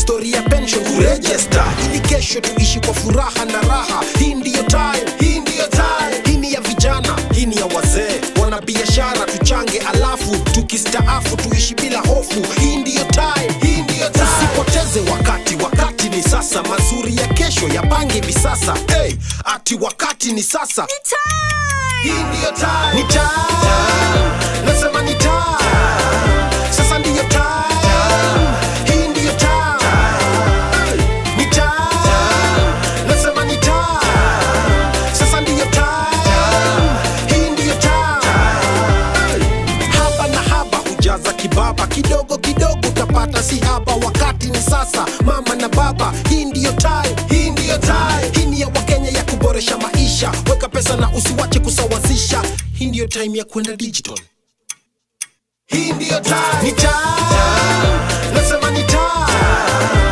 stori ya pension kurejesta ili kesho tuishi kwa furaha na raha hii ndiyo time hii ndiyo time hii ni ya vijana hii ni ya wazee wana biashara tuchange alafu tukistaafu tuishi bila hofu hii ndiyo time hii ndiyo time usipoteze wakati wakati ni sasa mazuri ya kesho yapange hivi sasa hey, ati wakati ni sasa hii ndiyo time ni time nasema ni time sasa ndiyo time hii ndiyo time ni time nasema ni time sasa ndiyo time hii ndiyo time haba na haba hujaza kibaba kidogo kidogo utapata si haba wakati ni sasa mama na baba hii ndiyo time hii ndiyo time hii ni ya wakenya ya kuboresha maisha weka pesa na usiwache kusawazisha hii ndiyo time ya kwenda digital hii ndiyo time ni time nasema ni time